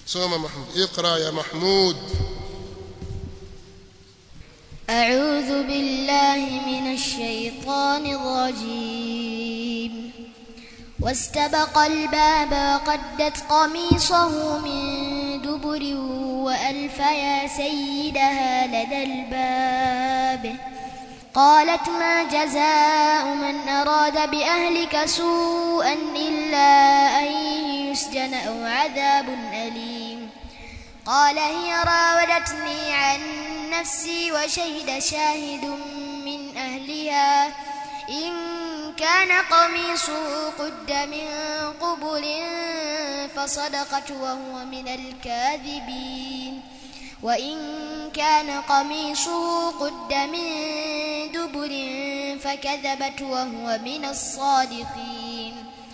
soma mahmud iqra ya mahmud أعوذ بالله من الشيطان الرجيم واستبق الباب وقدت قميصه من دبر وألف يا سيدها لدى الباب قالت ما جزاء من أراد بأهلك سوءا إلا أن يسجن أو عذاب أليم قال هي راودتني عن نفسي وشهد شاهد من أهلها إن كان قميصه قد من قبل فصدقت وهو من الكاذبين وإن كان قميصه قد من دبر فكذبت وهو من الصادقين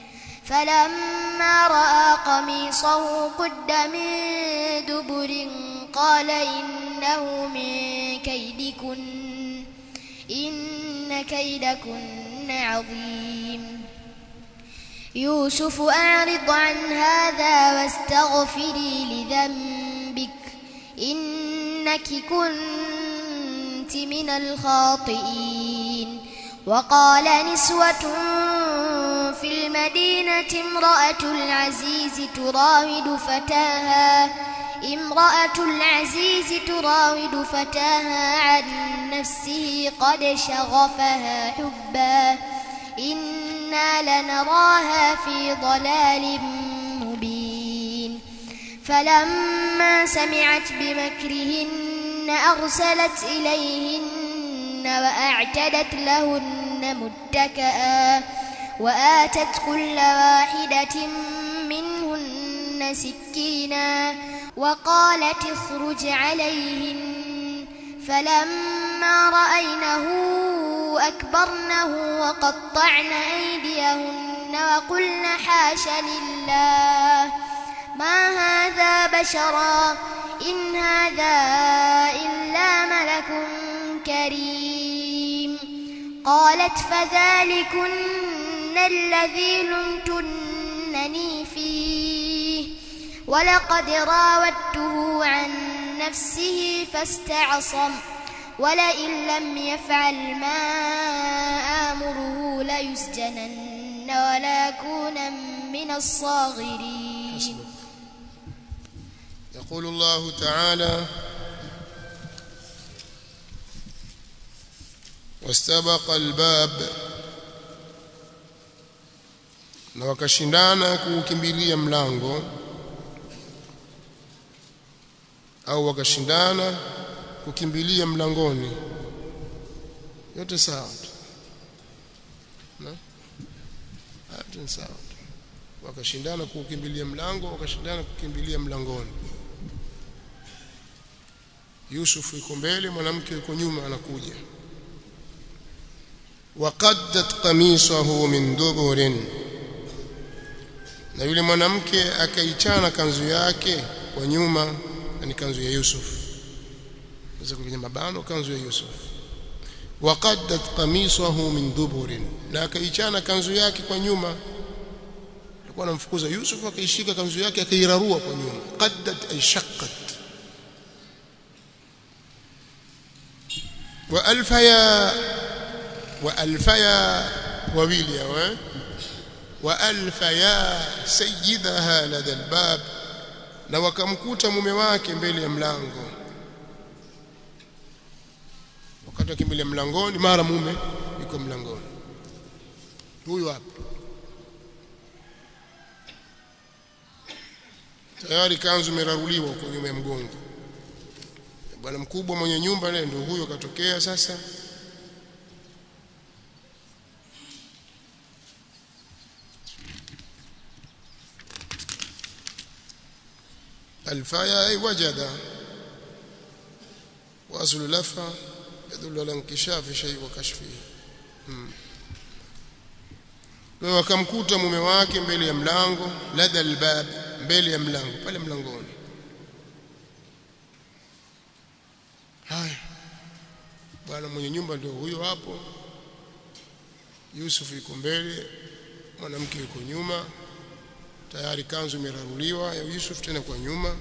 فلما رأى قميصه قد من دبر قال إنه من كيدكن إن كيدكن عظيم يوسف أعرض عن هذا واستغفري لذنبك إنك كنت من الخاطئين وقال نسوة في المدينة امرأة العزيز تراود فتاها امرأة العزيز تراود فتاها عن نفسه قد شغفها حبا إنا لنراها في ضلال مبين فلما سمعت بمكرهن أرسلت إليهن وأعتدت لهن متكئا وآتت كل واحدة منهن سكينا وقالت اخرج عليهن فلما رأينه أكبرنه وقطعن أيديهن وقلن حاش لله ما هذا بشرا إن هذا إلا ملك كريم قالت فذلكن الذي لمتنني فيه ولقد راودته عن نفسه فاستعصم ولئن لم يفعل ما آمره ليسجنن وليكون من الصاغرين يقول الله تعالى واستبق الباب na wakashindana kuukimbilia mlango au wakashindana kukimbilia mlangoni yote sawa tu na yote ni sawa tu wakashindana kukimbilia mlango wakashindana kukimbilia mlangoni Yusuf yuko mbele mwanamke yuko nyuma anakuja waqaddat qamisahu min duburin na yule mwanamke akaichana kanzu yake kwa nyuma ni kanzu ya Yusuf sasa kwenye mabano kanzu ya Yusuf waqaddat qamisahu min duburin na akaichana kanzu yake kwa nyuma alikuwa anamfukuza Yusuf akaishika kanzu yake akairarua kwa nyuma qaddat ay shaqqat wa alfaya wa alfaya wawili hawa wa alfaya sayyidaha lada albab na wakamkuta mume wake mbele ya mlango wakati akimbilia mlangoni mara mume yuko mlangoni huyu hapa tayari kanzu imeraruliwa huko nyuma ya mgongo bwana mkubwa mwenye nyumba naye ndio huyo katokea sasa الفايا أي وجد وأصل لفا يدل على انكشاف شيء وكشفه kwa wakamkuta mume wake mbele ya mlango lada albab mbele ya mlango pale mlangoni haya bwana mwenye nyumba ndio huyo hapo Yusuf yuko mbele mwanamke yuko nyuma tayari kanzu imeraruliwa ya Yusuf tena kwa nyuma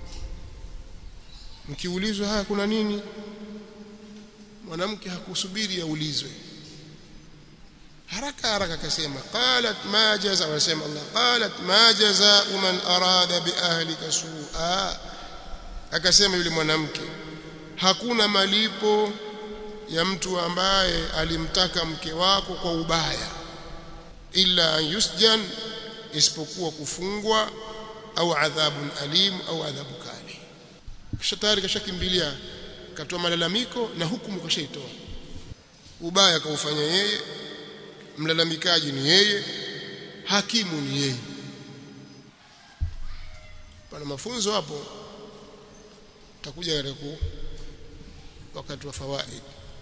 mkiulizwa haya kuna nini mwanamke hakusubiri aulizwe haraka haraka akasema qalat ma jaza wasema Allah qalat ma jaza man arada bi ahlika su'a akasema yule mwanamke hakuna malipo ya mtu ambaye alimtaka mke wako kwa ubaya illa yusjan isipokuwa kufungwa au adhabun alim au adhabu kali kisha tayari kashakimbilia katoa malalamiko na hukumu kashaitoa ubaya kaufanya yeye mlalamikaji ni yeye hakimu ni yeye pana mafunzo hapo takuja katika wakati wa fawaid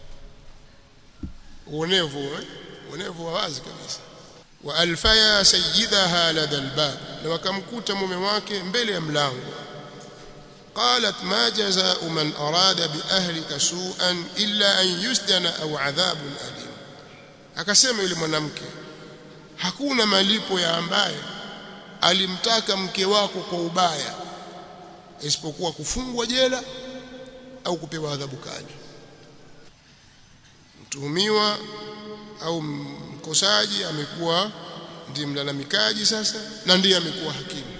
uonevu eh? uonevu wa wazi kabisa wa alfaya sayyidaha lada albab na wakamkuta mume wake mbele ya mlango قالت ما جزاء من أراد بأهلك سوءا إلا أن يسجن أو عذاب أليم akasema yule mwanamke hakuna malipo ya ambaye alimtaka mke wako kwa ubaya isipokuwa kufungwa jela au kupewa adhabu kali mtuhumiwa au mkosaji amekuwa ndiye mlalamikaji sasa na ndiye amekuwa hakimu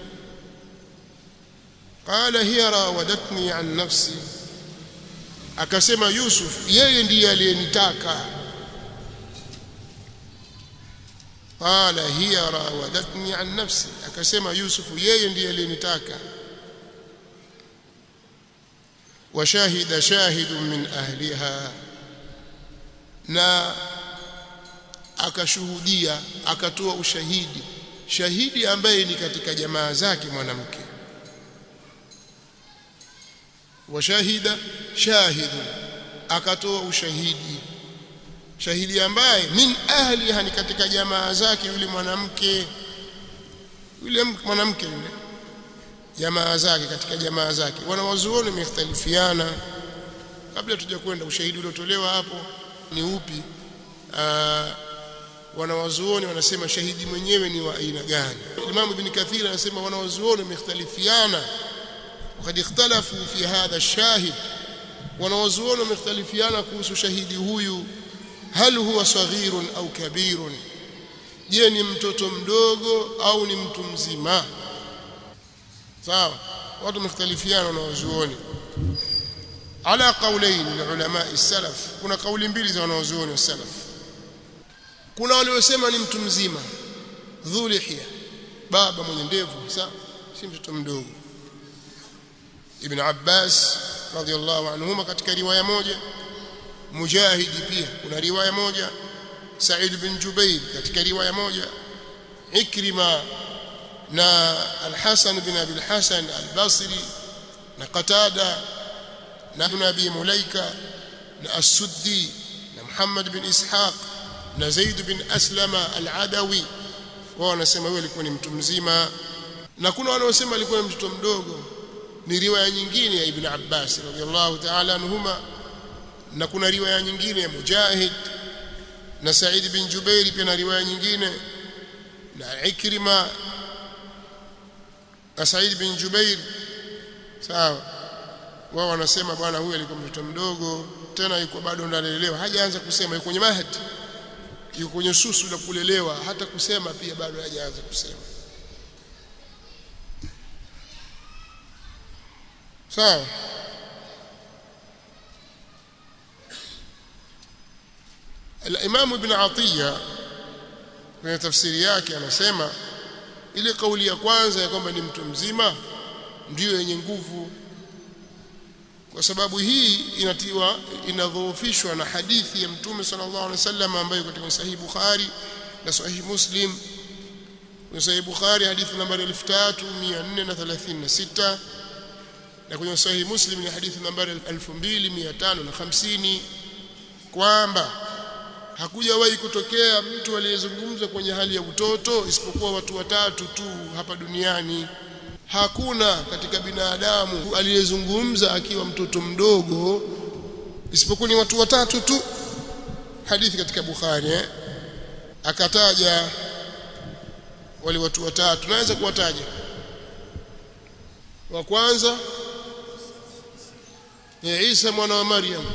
qala hiya rawadatni an nafsi akasema Yusuf yeye ndiye aliyenitaka qala hiya rawadatni an nafsi akasema Yusuf yeye ndiye aliyenitaka وشاهد شاهد من أهلها na akashuhudia akatoa ushahidi shahidi ambaye ni katika jamaa zake mwanamke washahida shahidu akatoa ushahidi shahidi ambaye min ahliha ni katika jamaa zake yule mwanamke yule mwanamke yule jamaa zake katika jamaa zake wanawazuoni wamekhtalifiana kabla tuja kwenda ushahidi uliotolewa hapo ni upi Aa, wanawazuoni wanasema shahidi mwenyewe ni wa aina gani Imam Ibn Kathir anasema wanawazuoni wamekhtalifiana وقد اختلفوا في هذا الشاهد wanawazuoni wamekhtalifiana kuhusu shahidi huyu hal huwa saghirun au kabirun je ni mtoto mdogo au ni mtu mzima sawa watu wamekhtalifiana na wazuoni ala qawlain ulama salaf kuna kauli mbili za wanawazuoni wa salaf kuna waliosema ni mtu mzima dhulihia baba mwenye ndevu sawa si mtoto mdogo ibn Abbas radhiallahu anhuma katika riwaya moja Mujahidi pia kuna riwaya moja Sa'id bin Jubair katika riwaya moja Ikrima na Al-Hasan bin Abi Al-Hasan Al-Basri na Qatada na Ibn Abi Mulaika na As-Suddi na Muhammad bin Ishaq na Zaid bin Aslama Al-Adawi wao wanasema huyo alikuwa ni mtu mzima na kuna wanaosema alikuwa ni mtoto mdogo ni riwaya nyingine ya Ibn Abbas radhiallahu ta'ala anhuma na kuna riwaya nyingine ya Mujahid na Said bin Jubair pia na riwaya nyingine na Ikrima na Said bin Jubair sawa wao wanasema bwana huyu alikuwa mtoto mdogo tena yuko bado analelewa hajaanza kusema yuko kwenye mahadi yuko kwenye susu la kulelewa hata kusema pia bado hajaanza kusema sawa الامام ابن عطيه kwenye tafsiri yake anasema ile kauli ya kwanza ya kwamba ni mtu mzima ndiyo yenye nguvu kwa sababu hii inatiwa inadhoofishwa na hadithi ya mtume sallallahu alaihi wasallam ambayo katika sahih Bukhari na sahih Muslim kwenye sahih Bukhari hadithi nambari 3436 na kwenye sahihi Muslim ni hadithi nambari 2550 kwamba hakujawahi kutokea mtu aliyezungumza kwenye hali ya utoto isipokuwa watu watatu tu hapa duniani hakuna katika binadamu aliyezungumza akiwa mtoto mdogo isipokuwa ni watu watatu tu hadithi katika Bukhari eh? akataja wale watu watatu tunaweza kuwataja wa kwanza ni Isa mwana wa Maryam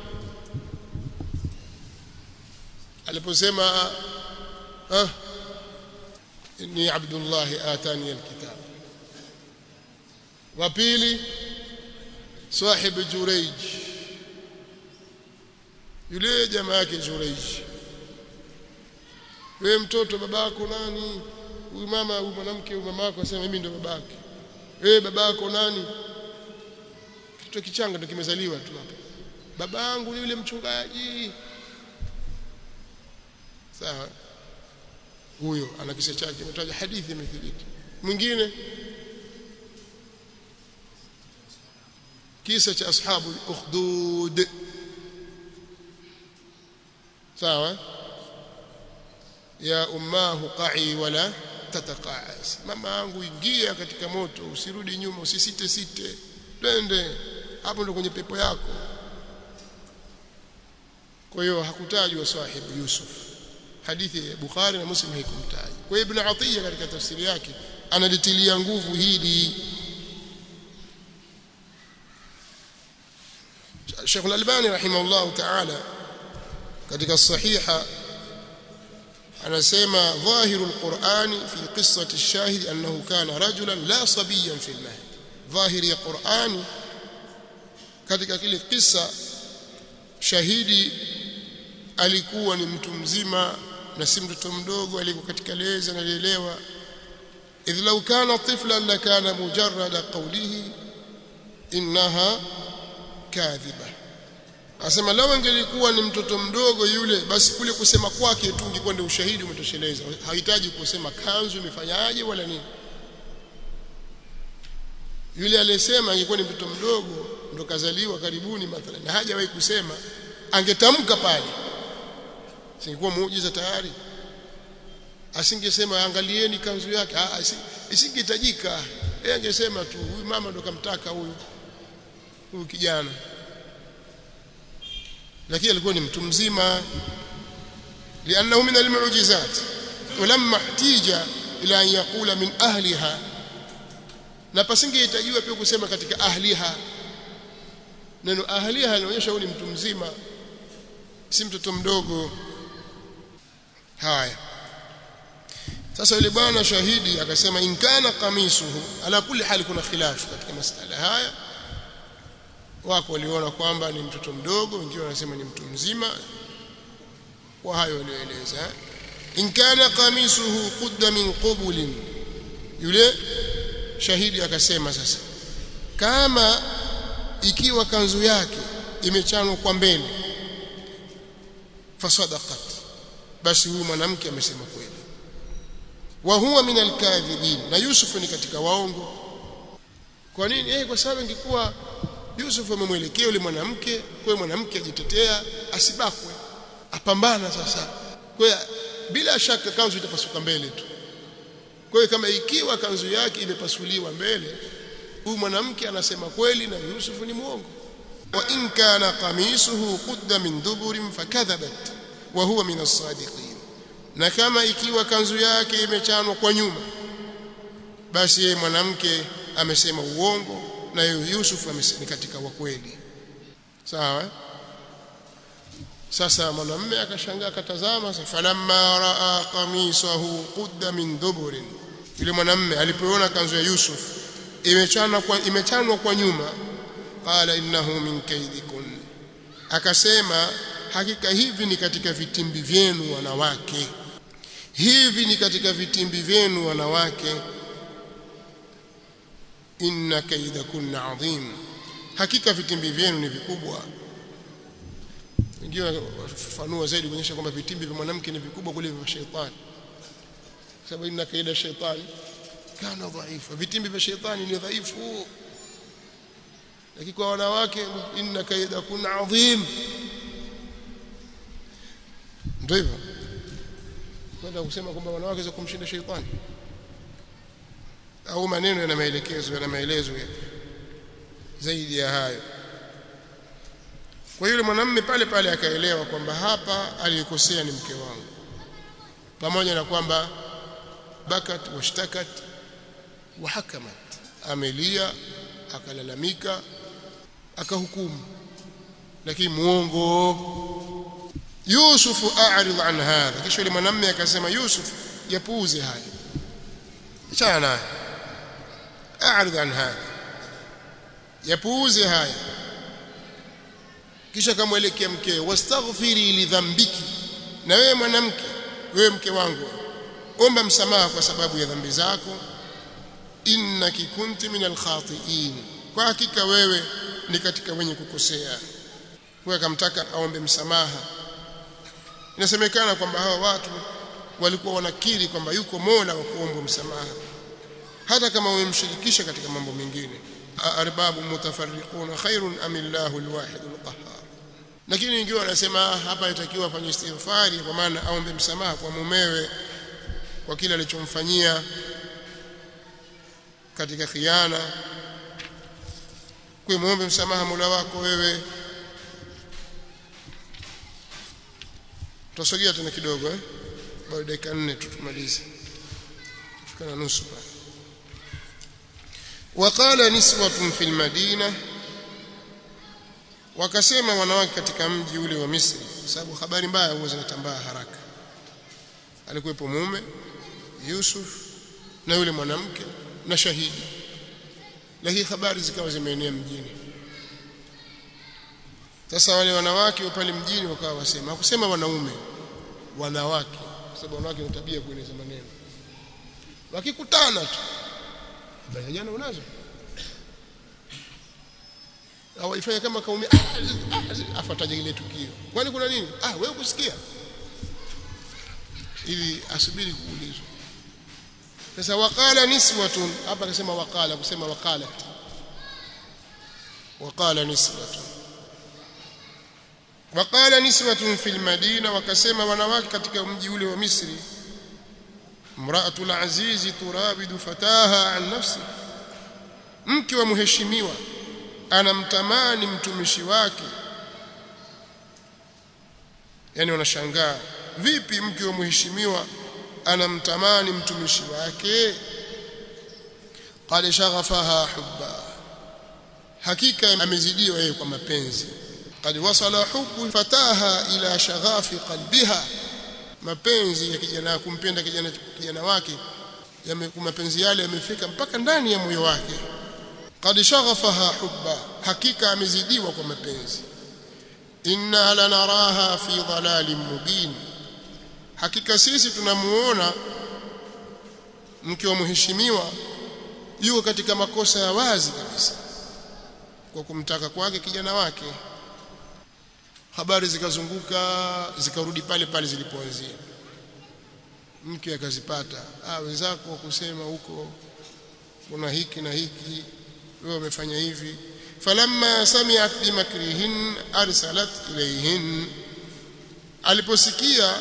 aliposema ah inni abdullah atani alkitab wa pili sahib jurayj yule jamaa yake jurayj wewe mtoto babako nani huyu mama huyu mwanamke huyu mama yako asema mimi ndo babake wewe babako nani kitu kichanga ndo kimezaliwa tu hapa baba yangu ni yule mchungaji sawa huyo ana kisa chake imetaja hadithi imethibiti mwingine kisa cha ashabu ukhdud sawa ya ummahu qa'i wala tataqa'as mama yangu ingia katika moto usirudi nyuma usisite site twende hapo ndo kwenye pepo yako kwa hiyo hakutajwa sahibu Yusuf hadithi ya Bukhari na Muslim haikumtaja kwa hiyo Ibn Atiyya katika tafsiri yake analitilia nguvu hili Sheikh Al-Albani rahimahullah ta'ala katika sahiha anasema dhahiru al-Qur'ani fi qissati ash-shahid annahu kana rajulan la sabiyan fi al-mahd dhahiri ya Qur'ani katika kile kisa shahidi alikuwa ni mtu mzima na si mtoto mdogo alikuwa katika leza nalielewa idh law kana tiflan lakana mujarrada qawlihi innaha kadhiba asema lao angelikuwa ni mtoto mdogo yule basi kule kusema kwake tu ungekuwa ndio ushahidi umetosheleza hahitaji kusema kanzu imefanyaje wala nini yule aliyesema angekuwa ni mtoto mdogo ndo kazaliwa karibuni mathalan na hajawahi kusema angetamka pale singekuwa muujiza tayari asingesema angalieni kanzu yake ah isingehitajika yeye angesema tu huyu mama ndo kamtaka huyu huyu kijana lakini alikuwa ni mtu mzima لانه من المعجزات ولما احتيج الى ان يقول من اهلها na pasingehitajiwa pia kusema katika ahliha neno ahliha linaonyesha huyu ni mtu mzima si mtoto mdogo haya sasa yule bwana shahidi akasema inkana kamisuhu ala kulli hali kuna khilafu katika masala haya wako waliona kwamba ni mtoto mdogo wengine wanasema ni mtu mzima kwa hayo walioeleza inkana kamisuhu qudda min qubulin yule shahidi akasema sasa kama ikiwa kanzu yake imechanwa kwa mbele fasadaqat basi huyu mwanamke amesema kweli wa huwa min alkadhibin na Yusuf ni katika waongo kwa nini eh kwa sababu ingekuwa Yusuf amemwelekea yule mwanamke kwa mwanamke ajitetea asibakwe apambana sasa kwa bila shaka kanzu itapasuka mbele tu kwa hiyo kama ikiwa kanzu yake imepasuliwa mbele huyu mwanamke anasema kweli na Yusuf ni muongo wa in kana qamisuhu qudda min duburin fakadhabat wa huwa min as-sadiqin na kama ikiwa kanzu yake imechanwa kwa nyuma basi yeye mwanamke amesema uongo na Yusuf amesema katika wa kweli sawa sasa mwanamume akashangaa akatazama falamma raa qamisahu qudda min duburin yule mwanamume alipoona kanzu ya Yusuf imechanwa kwa imechanwa kwa nyuma qala innahu min kaidikun akasema hakika hivi ni katika vitimbi vyenu wanawake hivi ni katika vitimbi vyenu wanawake inna kaidakunna adhim hakika vitimbi vyenu ni vikubwa wengine wafafanua zaidi kuonyesha kwamba vitimbi vya mwanamke ni vikubwa kuliko vya shetani sababu inna kaida shetani kana dhaifa vitimbi vya shetani ni dhaifu lakini kwa wanawake inna kaida kuna adhim ndio hivyo kwenda kusema kwamba wanawake za kumshinda shetani au maneno yana maelekezo yana maelezo zaidi ya hayo kwa yule mwanamume pale pale akaelewa kwamba hapa aliyekosea ni mke wangu pamoja na kwamba bakat washtakat wahakamat amelia akalalamika akahukumu lakini muongo Yusuf a'rid an hadha kisha yule mwanamume akasema Yusuf yapuuze haya achana naye a'rid an hadha yapuuze haya kisha kamwelekea mkeo wastaghfiri li dhambiki na wewe mwanamke wewe mke wangu omba msamaha kwa sababu ya dhambi zako innaki kunti minal khati'in kwa hakika wewe ni katika wenye kukosea kwa akamtaka aombe msamaha inasemekana kwamba hawa watu walikuwa wanakiri kwamba yuko Mola wa kuomba msamaha hata kama wamemshirikisha katika mambo mengine arbabu mutafarriquna khairun am illahu alwahid alqahhar lakini wengine wanasema hapa itakiwa afanye istighfari kwa maana aombe msamaha kwa mumewe kwa kile alichomfanyia katika khiana kwa muombe msamaha Mola wako wewe tutasogea tena kidogo eh bado dakika 4 tu tumalize fika na nusu pale وقال نسوة في المدينة wakasema wanawake katika mji ule wa Misri kwa sababu habari mbaya huwa zinatambaa haraka alikuwepo mume Yusuf na yule mwanamke na shahidi lakini habari zikawa zimeenea mjini sasa wale wanawake wa pale mjini wakawa wasema hakusema wanaume wanawake kwa sababu wanawake wana tabia kueleza maneno wakikutana tu bali jana unazo au ifanye kama kaumia afataje ile tukio kwani kuna nini ah wewe kusikia ili asubiri kuulizwa sasa waqala niswatun hapa akasema waqala kusema waqalat waqala niswatun waqala niswatun fil madina wakasema wanawake katika mji ule wa Misri mraatul azizi turabidu fataha an nafsi mke wa mheshimiwa anamtamani mtumishi wake yani wanashangaa vipi mke wa mheshimiwa anamtamani mtumishi wake qad shaghafaha hubba hakika amezidiwa yeye kwa mapenzi qad wasala hubbu fataha ila shaghafi qalbiha mapenzi ya kijana kumpenda kijana kijana wake yame mapenzi yale yamefika mpaka ndani ya moyo wake qad shaghafaha hubba hakika amezidiwa kwa mapenzi inna lanaraha fi dhalalin mubin hakika sisi tunamuona mke wa mheshimiwa yuko katika makosa ya wazi kabisa kwa kumtaka kwake kijana wake habari zikazunguka zikarudi pale pale zilipoanzia mke akazipata ah wenzako kusema huko kuna hiki na hiki wewe umefanya hivi falamma sami'at bimakrihin arsalat ilayhin aliposikia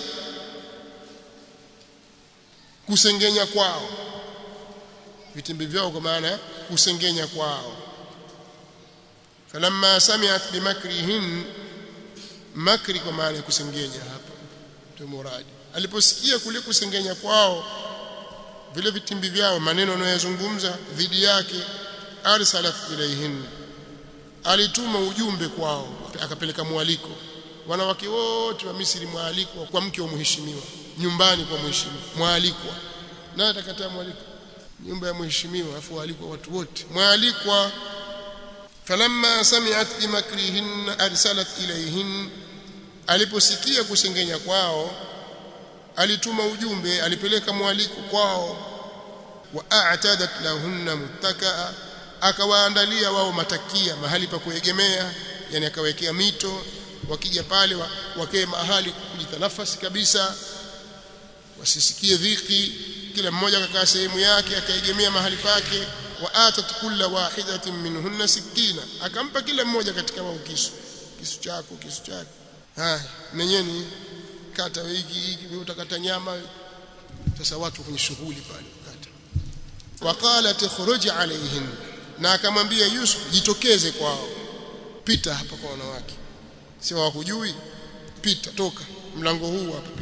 kusengenya kwao vitimbi vyao kwa maana kusengenya kwao falamma sami'at bimakrihin makri kwa maana ya kusengenya hapa ndio muradi aliposikia kule kusengenya kwao vile vitimbi vyao maneno anayozungumza dhidi yake arsalat ilayhin alituma ujumbe kwao akapeleka mwaliko wanawake wote wa Misri mwaliko kwa mke wa mheshimiwa nyumbani kwa mheshimiwa mwalikwa naye atakataa mwaliko nyumba ya mheshimiwa afu waalikwa watu wote mwalikwa falamma sami'at bimakrihin arsalat ilayhin aliposikia kusengenya kwao alituma ujumbe alipeleka mwaliko kwao wa a'tadat lahunna muttakaa akawaandalia wao matakia mahali pa kuegemea yani akawekea mito wakija pale wa, wakae mahali kujitanafasi kabisa wasisikie dhiki kila mmoja akakaa sehemu yake akaegemea mahali pake wa atat kulla wahidatin minhunna sikina akampa kila mmoja katika wao kisu kisu chako kisu chako haya menyeni kata hiki hiki wewe utakata nyama sasa watu kwenye shughuli pale kata waqalat khuruj alayhin na akamwambia Yusuf jitokeze kwao pita hapa kwa wanawake sio wakujui pita toka mlango huu hapa pita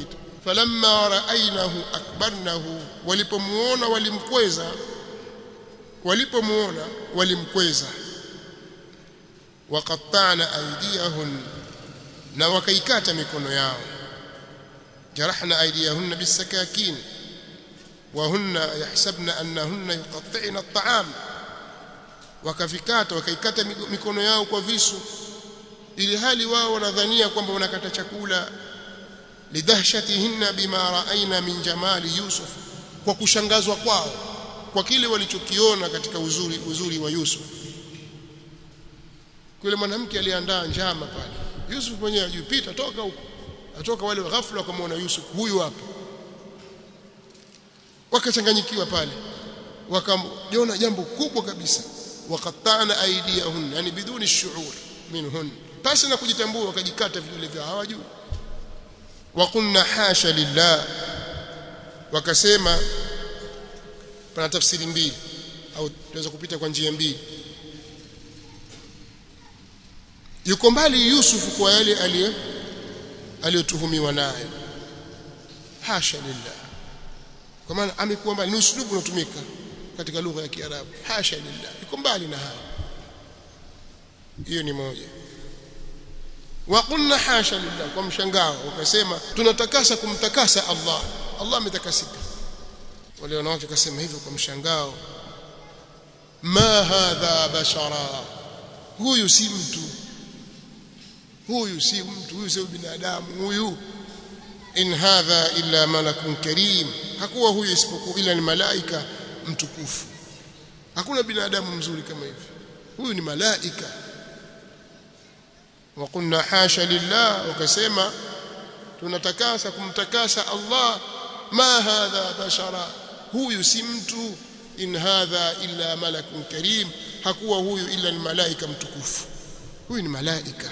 falamma raainahu akbarnahu walipomuona walimkweza walipomuona walimkweza waqatta'na aydiyahun na wakaikata mikono yao jarahna aydiyahunna bisakakin وهن يحسبن أنهن يقطعن الطعام wakavikata wakaikata mikono yao kwa visu ili hali wao wanadhania kwamba wanakata chakula lidhahshatihinna bima raaina min jamali yusuf kwa kushangazwa kwao kwa kile walichokiona katika uzuri uzuri wa Yusuf kule mwanamke aliandaa njama pale Yusuf mwenyewe ajipita toka huko atoka wale ghafla wakamwona Yusuf huyu hapa wakachanganyikiwa pale wakajiona jambo kubwa kabisa waqatta'na aydiyahun yani biduni shuur minhun pasi na kujitambua wakajikata vidole vyao hawajui waqulna hasha lillah wakasema pana tafsiri mbili au tunaweza kupita kwa njia mbili yuko mbali Yusuf kwa yale aliyo aliyotuhumiwa nayo hasha lillah kwa maana amekuwa mbali ni uslubu unatumika katika lugha ya Kiarabu hasha lillah yuko mbali na hayo hiyo ni moja wa qulna hasha lillah kwa mshangao wakasema tunatakasa kumtakasa Allah Allah ametakasika wale wanawake wakasema hivyo kwa mshangao ma hadha bashara huyu si mtu huyu si mtu huyu si binadamu huyu in hadha illa malakun karim hakuwa huyu isipokuwa ila ni malaika mtukufu hakuna binadamu mzuri kama hivi huyu ni malaika وقلنا حاشا لله وكسما tunatakasa kumtakasa Allah ma hadha bashara huyu si mtu in hadha illa malakun karim hakuwa huyu illa ni malaika mtukufu huyu ni malaika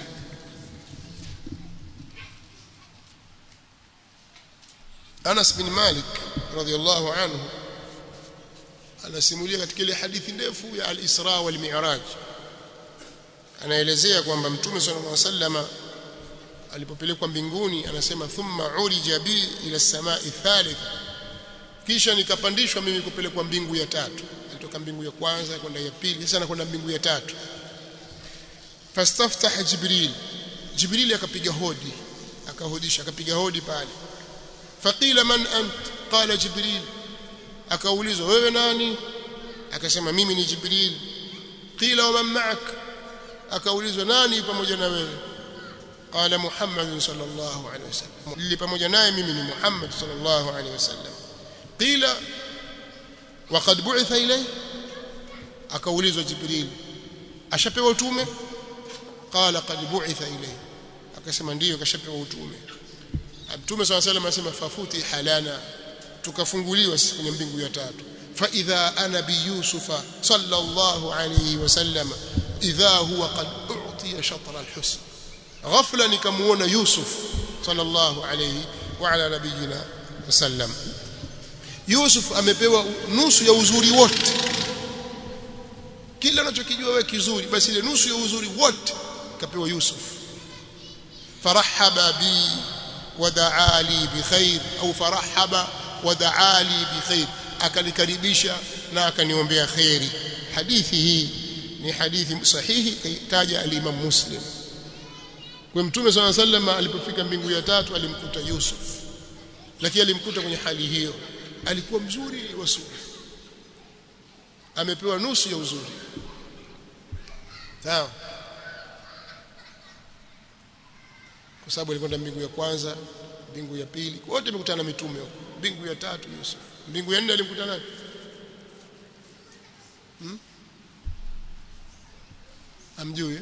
Anas bin Malik radhiyallahu anhu anasimulia katika ile hadithi ndefu ya al-Isra wal Mi'raj anaelezea kwamba Mtume sallallahu alaihi wasallam alipopelekwa mbinguni anasema thumma urija bi ila samai thalitha kisha nikapandishwa mimi kupelekwa mbingu ya tatu alitoka mbingu ya kwanza kwenda ya pili sasa anakwenda mbingu ya tatu fastaftah jibril jibril akapiga hodi akahodisha akapiga hodi pale faqila man ant qala jibril akaulizwa wewe nani akasema mimi ni jibril qila wa man ma'ak akaulizwa nani pamoja na wewe qala muhammad sallallahu alaihi wasallam lili pamoja naye mimi ni muhammad sallallahu alaihi wasallam qila wa qad bu'itha ilayhi akaulizwa jibril ashapewa utume qala qad bu'itha ilayhi akasema ndiyo kashapewa utume Mtume swalla salam anasema fafuti halana tukafunguliwa sisi kwenye mbingu ya tatu fa idha ana bi yusufa sallallahu alayhi wasallam idha huwa qad u'tiya shatra alhusn ghafla nikamuona yusuf sallallahu alayhi wa ala nabiyina wasallam yusuf amepewa nusu ya uzuri wote kila unachokijua wewe kizuri basi ile nusu ya uzuri wote kapewa yusuf farahaba bi ودعا لي بخير au farahaba wadaa li bikhair akanikaribisha na akaniombea khairi hadithi hii ni hadithi sahihi kaitaja al-Imam Muslim kwa mtume swalla sallam alipofika mbingu ya tatu alimkuta Yusuf lakini alimkuta kwenye hali hiyo alikuwa mzuri wa sura amepewa nusu ya uzuri sawa kwa sababu alikwenda mbingu ya kwanza mbingu ya pili wote wamekutana na mitume huko mbingu ya tatu Yusuf mbingu ya nne alimkuta nani hmm? amjui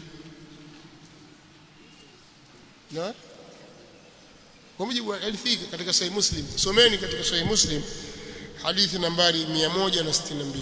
na kwa mujibu wa hadithi katika sahih muslim someni katika sahih muslim hadithi nambari 162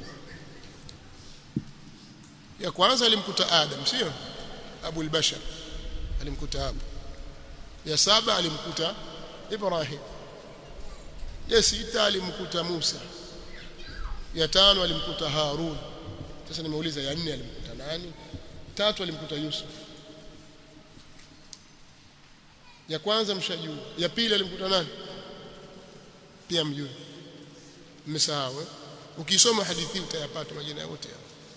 ya kwanza alimkuta adam sio abu al-bashar alimkuta hapo ya saba alimkuta Ibrahim ya sita alimkuta Musa ya tano alimkuta Harun sasa nimeuliza ya nne alimkuta nani tatu alimkuta Yusuf ya kwanza mshajua ya pili alimkuta nani pia mjue mmesahau eh? ukisoma hadithi utayapata majina yote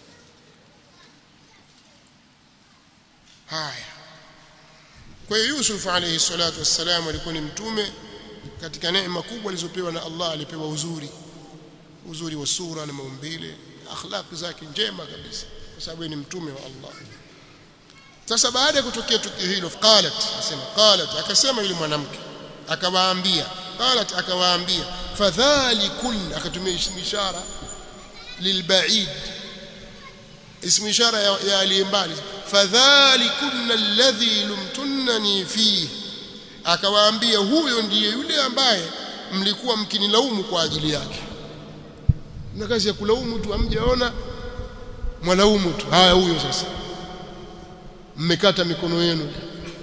haya kwa hiyo Yusuf alayhi salatu wassalam alikuwa ni mtume katika neema kubwa alizopewa na Allah alipewa uzuri uzuri wa sura na maumbile akhlaq zake njema kabisa kwa sababu ni mtume wa Allah sasa baada ya kutokea tukio hilo qalat asema qalat akasema yule mwanamke akawaambia qalat akawaambia fadhalikun akatumia ishara lilbaid ismu ishara ya, ya aliyembali fadhalikun alladhi lumtunani fihi akawaambia huyo ndiye yule ambaye mlikuwa mkinilaumu kwa ajili yake na kazi ya kulaumu tu amjaona mwalaumu tu haya huyo sasa mmekata mikono yenu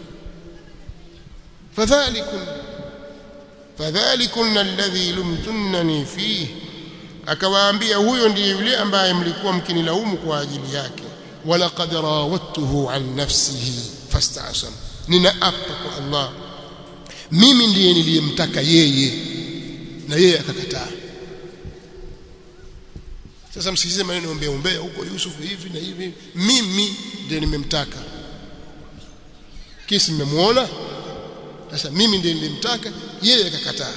fadhalikun fadhalikun alladhi lumtunani fihi akawaambia huyo ndiye yule ambaye mlikuwa mkinilaumu kwa ajili yake walaqad rawattuhu an nafsihi fastasam ninaapa kwa Allah mimi ndiye niliyemtaka yeye na yeye akakataa sasa msikize maneno ombea ombea huko Yusuf hivi na hivi mimi ndiye nimemtaka kisi mmemuona sasa mimi ndiye nilimtaka yeye akakataa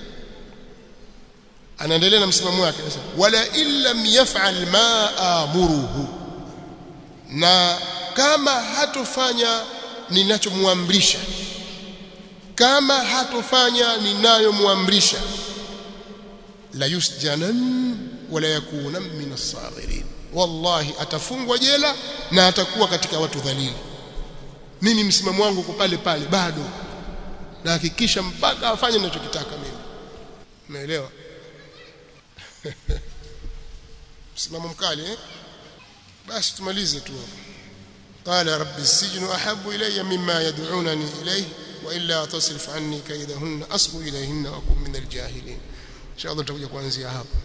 anaendelea na msimamo wake sasa wala illam yaf'al ma amuruhu na kama hatofanya ninachomwamrisha kama hatofanya ninayomwamrisha la yusjanan wala yakuna min as-saghirin wallahi atafungwa jela na atakuwa katika watu dhalili mimi msimamo wangu uko pale pale bado na hakikisha mpaka afanye ninachokitaka mimi umeelewa msimamo mkali eh basi tumalize tu hapo قال رب السجن أحب إلي مما يدعونني إليه وإلا تصرف عني كيدهن أصب إليهن وأكون من الجاهلين إن شاء الله تقول kuanzia hapo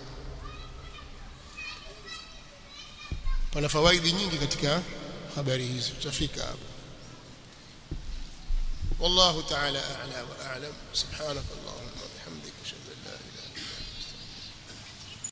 pana fawaidi nyingi katika habari hizi tutafika hapo والله تعالى أعلى وأعلم سبحانك اللهم